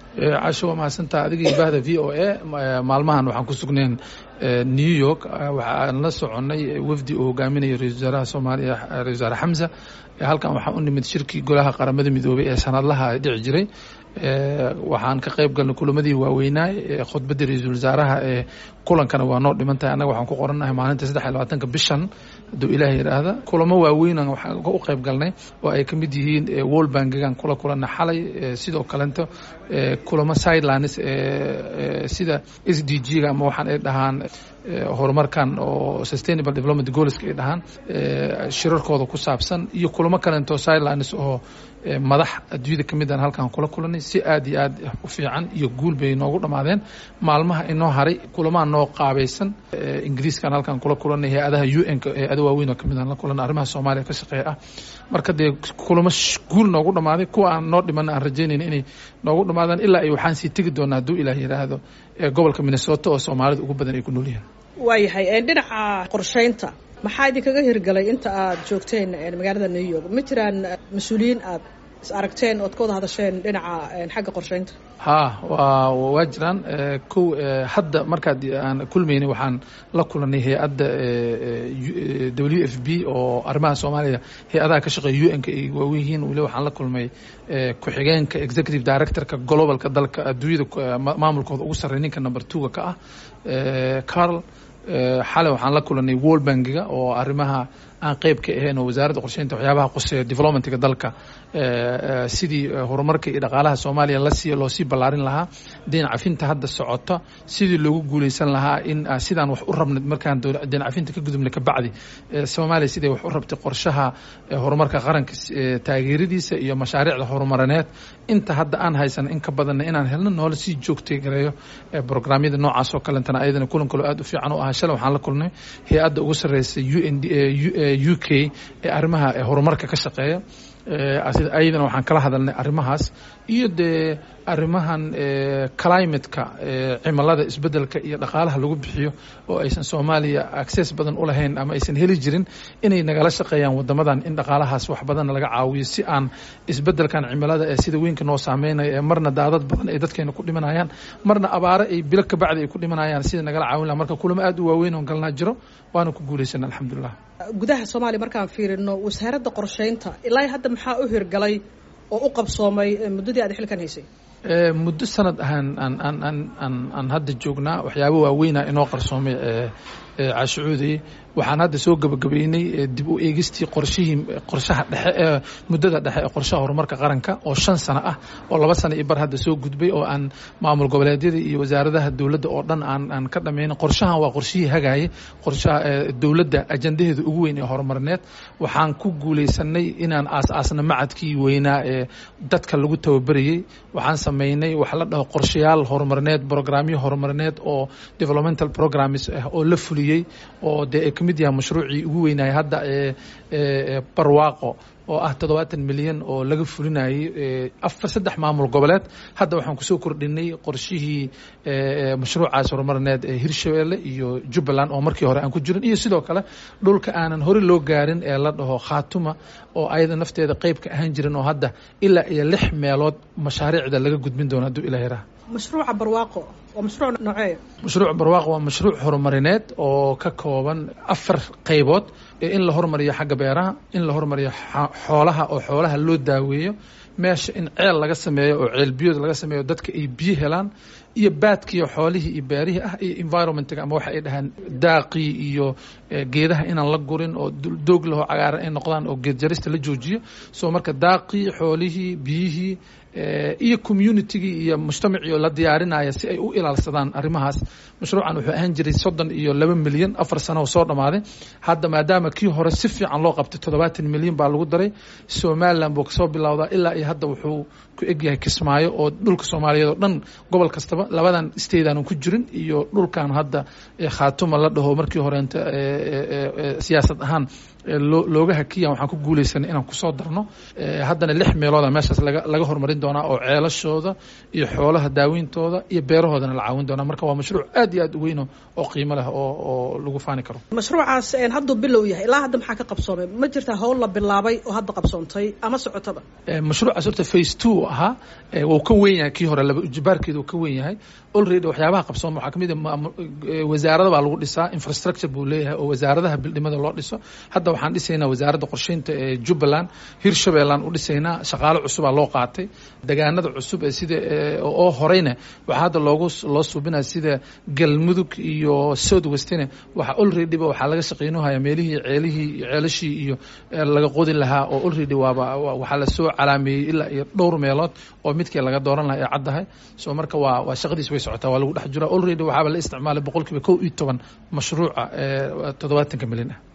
casho waa mahadsantaa adiga iyo bahda v o a maalmahan waxaan ku sugnayn new york waxaan la soconnay wafdi uu hogaaminayo ra-isul wasaaraha soomaaliya ra-isul wasaare xamsa halkan waxaan u nimid shirkii golaha qaramada midoobay ee sanadlaha dhici jiray waxaan ka qayb galnay kulamadii waaweynaay khudbaddii ra-iisul wasaaraha ee kulankana waa noo dhiman tahay annaga waxaan ku qorannahay maalinta saddex iyo labaatanka bishan hadduu ilaah yidhaahda kulamo waaweynan waxaan u qayb galnay oo ay ka mid yihiin world bankigan kula kulanna xalay sidoo kalento kulamo sidelines sida s d g ga ama waxaan ay dhahaan horumarkan oo sustainable development goalska ay dhahaan shirarkooda ku saabsan iyo kulamo kalento sidelines oo madax adduunyada ka mid aan halkan kula kulanay si aad iyo aad u fiican iyo guul bay noogu dhammaadeen maalmaha inoo haray kulamaha noo qaabaysan ingiriiskan halkan kula kulanay hay-adaha u n ka hay-ada waaweyn oo kamid aan la kulanay arrimaha soomaaliya ka shaqeeya ah marka dee kulamo guul noogu dhammaaday kuwa aan noo dhimanna aan rajaynayna inay noogu dhammaadaan ilaa ay waxaan sii tegi doonaa hadduu ilaah yidhaahdo gobolka minnesota oo soomaalida ugu badan ay ku nool yihiin waayahay dhinaca qorsheynta maxaa idinkaga hirgalay inta aad joogteen magaalada new york ma jiraan mas-uuliyiin aad is aragteen ood ka wada hadasheen dhinaca xagga qorsheynta ha waa waa jiraan kow hadda markaad aan kulmaynay waxaan la kulanay hay-adda w f b oo arrimaha soomaaliya hay-adaha ka shaqeeya u n ka ay waawen yihiin weli waxaan la kulmay ku-xigeenka executive directorka globalka dalka adduunyada maamulkooda ugu sarreey ninka number two-ga ka ah carl xalay waxaan la kulanay world bankiga oo arrimaha aan qeyb ka ahayn oo wasaaradda qorsheynta waxyaabaha quseeya developmentga dalka sidii horumarka iyo dhaqaalaha soomaaliya lasii loo sii ballaarin lahaa deyn cafinta hadda socota sidii loogu guuleysan lahaa in sidaan wax u rabnay markaan deyn cafinta ka gudubnay kabacdi soomaaliya siday wax u rabtay qorshaha horumarka qaranka taageeradiisa iyo mashaariicda horumarineed inta hadda aan haysan in ka badanna inaan helno noola sii joogtay gareeyo programyada noocaas oo kalentana ayadana kulan kaloo aad u fiican u ahaa shalay waxaan la kulnay hay-adda ugu sarreysay u n u k ee arrimaha horumarka ka shaqeeya ayadana waxaan kala hadalnay arrimahaas iyo dee arrimahan climateka cimilada isbedelka iyo dhaqaalaha lagu bixiyo oo aysan soomaaliya access badan u lahayn ama aysan heli jirin inay nagala shaqeeyaan wadamadan in dhaqaalahaas wax badanna laga caawiyo si aan isbedelkan cimilada ee sida weynka noo saameynaya ee marna daadad badan ay dadkeena ku dhimanayaan marna abaaro ay bilo kabacdi ay ku dhimanayaan sida nagala caawin laha marka kulamo aad u waaweyn oon galnaa jiro waana ku guulaysana alxamdulilah gudaha soomaaliya markaan fiirino wasaaradda qorsheynta ilaa hadda maxaa u hirgalay oo u qabsoomay muddadii aad xilkan haysay muddo sanad ahaan aan aan aan aan aan hadda joognaa waxyaaba waaweyna inoo qarsoomay caashicuudey waxaan hadda soo gabagabeynay dib u eegistii qorshihii qorshaha dhexe ee muddada dhexe ee qorshaha horumarka qaranka oo shan sano ah oo laba sano iyo bar hadda soo gudbay oo aan maamul goboleedyada iyo wasaaradaha dowladda oo dhan aan aan ka dhammayna qorshahan waa qorshihii hagaayay qorshaha dowladda ajandaheeda ugu weyn ee horumarineed waxaan ku guulaysanay inaan aas-aasna macadkii weynaa ee dadka lagu tababarayey waxaan sameynay wax la dhaho qorshayaal horumarineed brograamyo horumarineed oo developmental programs ah oo la fuliyey oo dee ay ka mid yahay mashruucii ugu weynaayay hadda ee barwaaqo oo ah toddobaatan milyan oo laga fulinayay afar saddex maamul goboleed hadda waxaan kusoo kordhinay qorshihii mashruucaas horumarineed ee hirshabeelle iyo jubbaland oo markii hore aan ku jirin iyo sidoo kale dhulka aanan hore loo gaarin ee la dhaho khaatuma oo ayada nafteeda qeyb ka ahaan jirin oo hadda ilaa iyo lix meelood mashaariicda laga gudbin doono hadduu ilaah yaraha mashruuca barwaaqo waa mashruuc noocee mashruuc barwaaqo waa mashruuc horumarineed oo ka kooban afar qaybood in la hormariyo xagga beeraha in la hormariyo xoolaha oo xoolaha loo daaweeyo meesha in ceel laga sameeyo oo ceel biyood laga sameeyo dadka ay biyo helaan iyo baadkiiyo xoolihii iyo beerihii ah iyo environmentga ama waxa ay dhahaan daaqii iyo geedaha inaan la gurin oo doog laho cagaaran ay noqdaan oo geed jarista la joojiyo soo marka daaqii xoolihii biyihii iyo communitygii iyo mujtamacii oo la diyaarinaya si ay u ilaalsadaan arrimahaas mashruucan wuxuu ahaan jiray soddon iyo laba milyan afar sano oo soo dhammaaday hadda maadaama kii hore si fiican loo qabtay toddobaatan milyan baa lagu daray somalilan buu kasoo bilowdaa ilaa iyo hadda wuxuu ku egyahay kismaayo oo dhulka soomaaliyeed oo dhan gobol kastaba labadan stateaanu ku jirin iyo dhulkan hadda khaatuma la dhaho markii horeenta siyaasad ahaan looga hakiya waxaan ku guulaysanay inaan kusoo darno haddana lix meelooda meeshaas laga horumarin doonaa oo ceelashooda iyo xoolaha daaweyntooda iyo beerahoodana la caawin doonaa marka waa mashruuc aad iyo aad u weyno oo qiimo leh oo lagu faani karo mashruucaas hadduu bilow yahay ilaa hadda maxaa ka qabsoomay ma jirtaa howl la bilaabay oo hadda qabsoontay ama socotaba mashruucaas horta face two ahaa wuu ka wen yahay kii hore laba ujibaarkeeda uu ka wen yahay already waxyaabaha qabsooma waxaa kamid a wasaarada baa lagu dhisaa infrastructure buu leeyahay oo wasaaradaha bildhimada loo dhiso hadda waxaan dhisaynaa wasaaradda qorsheynta ee jubbaland hirshabeellaan u dhisaynaa shaqaalo cusubaa loo qaatay degaanada cusub ee sida oo horeyna waxaa hadda loogu loo suubinaya sida galmudug iyo south westne waxa already ba waxaa laga shaqeynuhaya meelihii ceelihii ceelashii iyo laga qodi lahaa oo already waaba waxaa lasoo calaameeyey ilaa iyo dhowr meelood oo midkii laga dooran lahaa ee caddahay so marka waa waa shaqadiis way socotaa waa lagu dhex jira already waxaaba la isticmaalay boqol kiiba kow iyo toban mashruuca ee toddobaatanka milyan ah